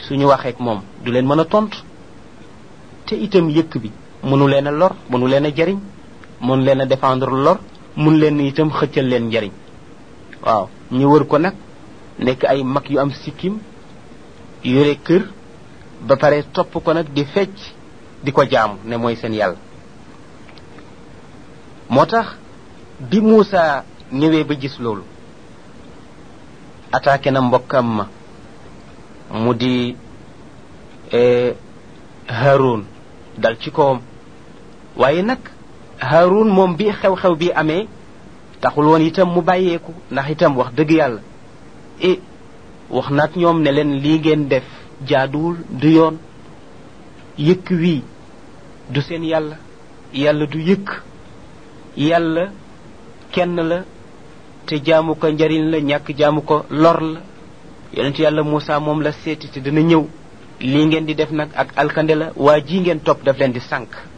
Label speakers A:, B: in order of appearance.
A: suñu waxeek moom du leen mën a tontu te itam yëkk bi mënu leen a lor mënu leen a jariñ mënu leen a défendre lor mun leen itam xëccal leen njariñ waaw ñu wër ko nag nekk ay mag yu am sikkim yore kër ba pare topp ko nag di fecc di ko jaamu ne mooy seen yàlla moo tax bi Muusa ñëwee ba gis loolu attaqué na mbokkam ma mu di Haroun dal ci kawam waaye nag Haroun moom bi xew-xew bi amee taxul woon itam mu bàyyeeku ndax itam wax dëgg yàlla e wax naag ñoom ne leen lii ngeen def jaaduwul du yoon yëkk wii du seen yàlla yàlla du yëkk yàlla kenn la te jaamu ko njariñ la ñàkk jaamu ko lor la yonent yàlla Moussa moom la seeti te dina ñëw lii ngeen di def nag ak alkande la waa ji ngeen topp daf leen di sànq